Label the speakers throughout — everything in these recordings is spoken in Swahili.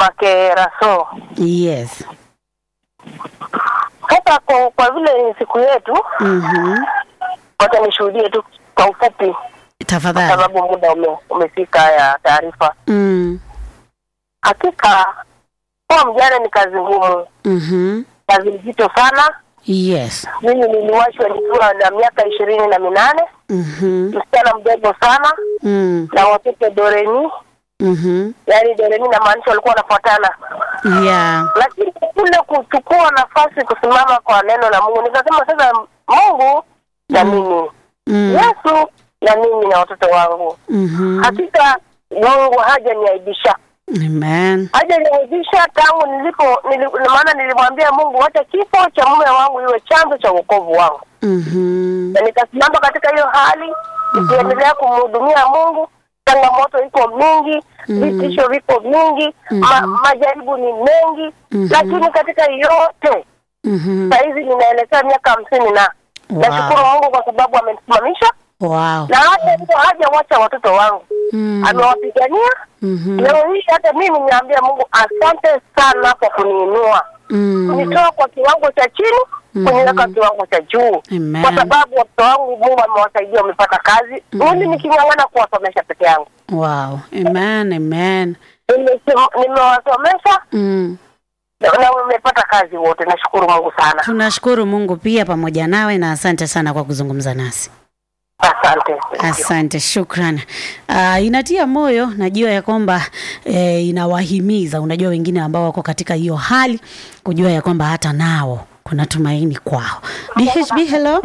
Speaker 1: kwake Raso.
Speaker 2: Yes.
Speaker 1: Sasa kwa, kwa vile siku yetu,
Speaker 2: Mhm.
Speaker 1: wacha nishuhudie tu kwa ufupi,
Speaker 2: Tafadhali.
Speaker 1: sababu muda ume, umefika ya taarifa.
Speaker 2: Mm.
Speaker 1: Hakika kuwa mjane ni kazi ngumu,
Speaker 2: Mhm.
Speaker 1: kazi nzito sana.
Speaker 2: Yes.
Speaker 1: Mimi niliwachwa nikiwa na miaka ishirini na minane,
Speaker 2: Mhm.
Speaker 1: msichana mdogo sana
Speaker 2: Mm.
Speaker 1: na watoto doreni,
Speaker 2: Mhm.
Speaker 1: yaani doreni namaanisha walikuwa wanafuatana
Speaker 2: Yeah.
Speaker 1: lakini kule kuchukua nafasi kusimama kwa neno la Mungu, nikasema sasa, Mungu na mimi
Speaker 2: Mm.
Speaker 1: Yesu na mimi na watoto wangu.
Speaker 2: Mhm.
Speaker 1: Hakika Mungu hajaniaibisha,
Speaker 2: Amen.
Speaker 1: hajaniaibisha tangu nilipo nili, maana nilimwambia Mungu, hata kifo cha mume wangu iwe chanzo cha wokovu wangu,
Speaker 2: Mhm.
Speaker 1: na nikasimama katika hiyo hali nikiendelea kumhudumia Mungu. Changamoto iko mingi, vitisho viko vingi, ma, majaribu ni mengi,
Speaker 2: Mhm.
Speaker 1: lakini katika yote
Speaker 2: Mhm.
Speaker 1: sahizi ninaelekea miaka hamsini na
Speaker 2: Wow.
Speaker 1: nashukuru Mungu kwa sababu amenisimamisha
Speaker 2: Wow.
Speaker 1: na hata hivyo hajawacha watoto wangu,
Speaker 2: Mm.
Speaker 1: amewapigania.
Speaker 2: Mhm.
Speaker 1: Leo hii hata mimi niambia Mungu asante sana kwa kuniinua,
Speaker 2: Mm.
Speaker 1: kunitoa kwa kiwango cha chini kuniweka kiwango cha juu,
Speaker 2: Amen.
Speaker 1: kwa sababu watoto wangu Mungu amewasaidia, wamepata kazi, mimi niking'ang'ana kuwasomesha peke yangu.
Speaker 2: Wow. Amen. Amen.
Speaker 1: Nimesi- Nimewasomesha
Speaker 2: Mm.
Speaker 1: na na wamepata kazi wote, nashukuru Mungu sana,
Speaker 2: Tunashukuru Mungu pia pamoja nawe na asante sana kwa kuzungumza nasi.
Speaker 1: asante.
Speaker 2: Asante, shukran. Uh, inatia moyo, najua ya kwamba eh, inawahimiza, unajua wengine ambao wako katika hiyo hali, kujua ya kwamba hata nao kuna tumaini kwao. BHB, hello.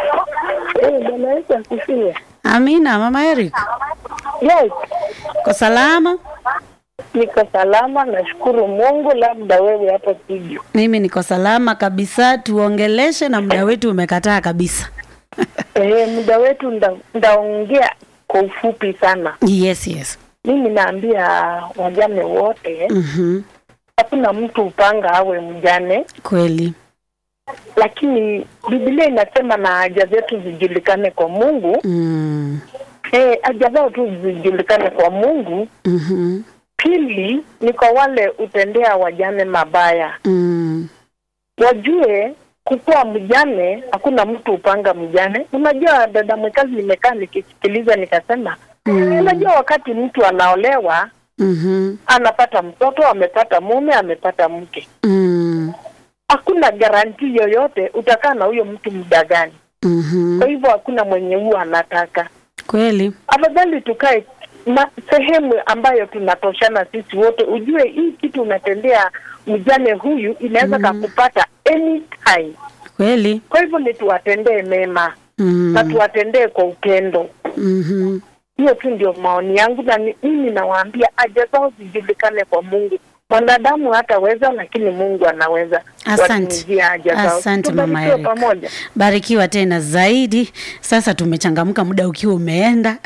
Speaker 1: Eh, Bwana Yesu asifiwe.
Speaker 2: Amina, mama Eric,
Speaker 1: Yes,
Speaker 2: kwa salama?
Speaker 1: niko salama, nashukuru Mungu. Labda wewe hapo studio.
Speaker 2: Mimi niko salama kabisa, tuongeleshe na muda wetu umekataa kabisa.
Speaker 1: Eh, muda wetu nda- ndaongea kwa ufupi sana.
Speaker 2: Yes, yes.
Speaker 1: Mimi naambia wajane wote,
Speaker 2: Mhm.
Speaker 1: hakuna mtu upanga awe mjane,
Speaker 2: Kweli.
Speaker 1: lakini Biblia inasema na haja zetu zijulikane kwa Mungu.
Speaker 2: Mm.
Speaker 1: Eh, haja zao tu zijulikane kwa Mungu.
Speaker 2: Mhm.
Speaker 1: Pili ni kwa wale utendea wajane mabaya,
Speaker 2: Mm.
Speaker 1: wajue kukuwa mjane, hakuna mtu upanga mjane. Unajua dada mwekazi, nimekaa nikisikiliza nikasema,
Speaker 2: Mm.
Speaker 1: unajua wakati mtu anaolewa
Speaker 2: Mhm.
Speaker 1: anapata mtoto, amepata mume, amepata mke,
Speaker 2: Mm.
Speaker 1: hakuna garanti yoyote utakaa na huyo mtu muda gani.
Speaker 2: Mhm.
Speaker 1: Kwa hivyo hakuna mwenye huwa anataka.
Speaker 2: Kweli.
Speaker 1: Afadhali tukae ma, sehemu ambayo tunatoshana sisi wote, ujue hii kitu unatendea mjane huyu inaweza kakupata anytime.
Speaker 2: Kweli.
Speaker 1: Kwa hivyo ni tuwatendee mema
Speaker 2: Mm.
Speaker 1: na tuwatendee kwa upendo.
Speaker 2: Mhm.
Speaker 1: Hiyo tu ndio maoni yangu, na ni- mimi nawaambia haja zao zijulikane kwa Mungu. Mwanadamu hataweza, lakini Mungu anaweza
Speaker 2: Asante.
Speaker 1: watimizia haja zao.
Speaker 2: Asante, Mama
Speaker 1: Tubarikiwe
Speaker 2: Eric.
Speaker 1: pamoja.
Speaker 2: Barikiwa tena zaidi. Sasa tumechangamka, muda ukiwa umeenda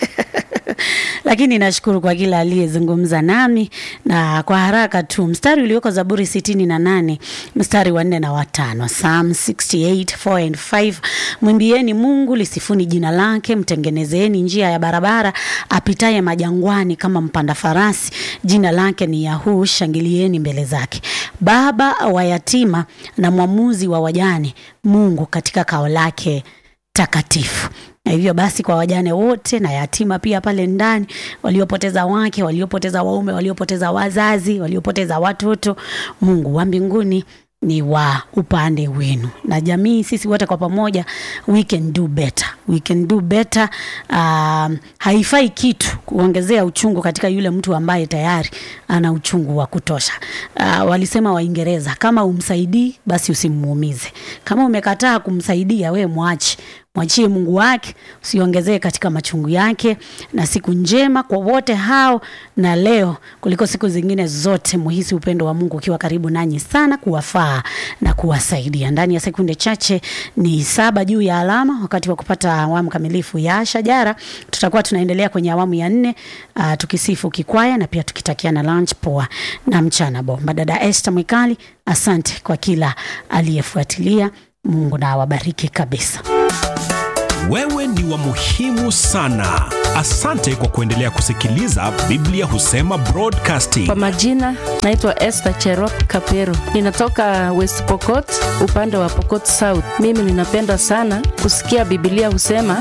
Speaker 2: lakini nashukuru kwa kila aliyezungumza nami, na kwa haraka tu mstari ulioko Zaburi sitini na nane mstari wa nne na watano Psalm 68 4 and 5 mwimbieni Mungu, lisifuni jina lake, mtengenezeni njia ya barabara, apitaye majangwani kama mpanda farasi, jina lake ni Yahuu, shangilieni mbele zake. Baba wa yatima na mwamuzi wa wajane, Mungu katika kao lake takatifu. Na hivyo basi kwa wajane wote na yatima pia pale ndani, waliopoteza wake, waliopoteza waume, waliopoteza wazazi, waliopoteza watoto, Mungu wa mbinguni ni wa upande wenu, na jamii, sisi wote kwa pamoja, we can do better, we can do better. Um, haifai kitu kuongezea uchungu katika yule mtu ambaye tayari ana uchungu wa kutosha. Uh, walisema Waingereza, kama umsaidii basi usimuumize. Kama umekataa kumsaidia, we mwache mwachie Mungu wake, usiongezee katika machungu yake. Na siku njema kwa wote hao, na leo kuliko siku zingine zote, muhisi upendo wa Mungu ukiwa karibu nanyi sana, kuwafaa na kuwasaidia. Ndani ya sekunde chache ni saba juu ya alama, wakati wa kupata awamu kamilifu ya Shajara. Tutakuwa tunaendelea kwenye awamu ya nne, uh, tukisifu kikwaya na pia tukitakiana lunch poa na mchana bomba. Dada Esther Mwikali, asante kwa kila aliyefuatilia. Mungu na awabariki kabisa.
Speaker 3: Wewe ni wa muhimu sana. Asante kwa kuendelea kusikiliza Biblia Husema Broadcasting.
Speaker 4: Kwa majina naitwa Esther Cherop Kapero, ninatoka West Pokot, upande wa Pokot South. Mimi ninapenda sana kusikia Biblia Husema.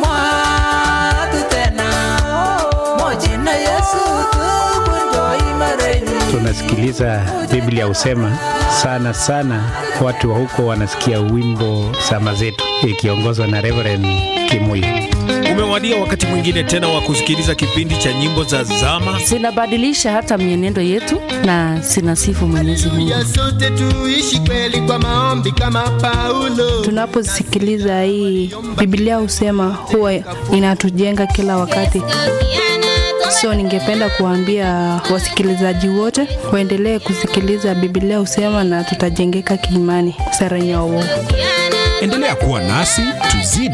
Speaker 5: Tunasikiliza Biblia Husema sana sana, watu wa huko wanasikia wimbo Sama Zetu ikiongozwa na Reverend Kimuyu.
Speaker 6: Umewadia wakati mwingine tena wa kusikiliza kipindi cha nyimbo za zama.
Speaker 4: Zinabadilisha hata mienendo yetu na zinasifu Mwenyezi Mungu.
Speaker 7: ya sote tuishi kweli kwa maombi kama Paulo.
Speaker 8: Tunaposikiliza hii Biblia husema huwa inatujenga kila wakati. So ningependa kuambia wasikilizaji wote waendelee kusikiliza Biblia husema na tutajengeka kiimani. Sara Nyawo.
Speaker 3: Endelea kuwa nasi tuzidi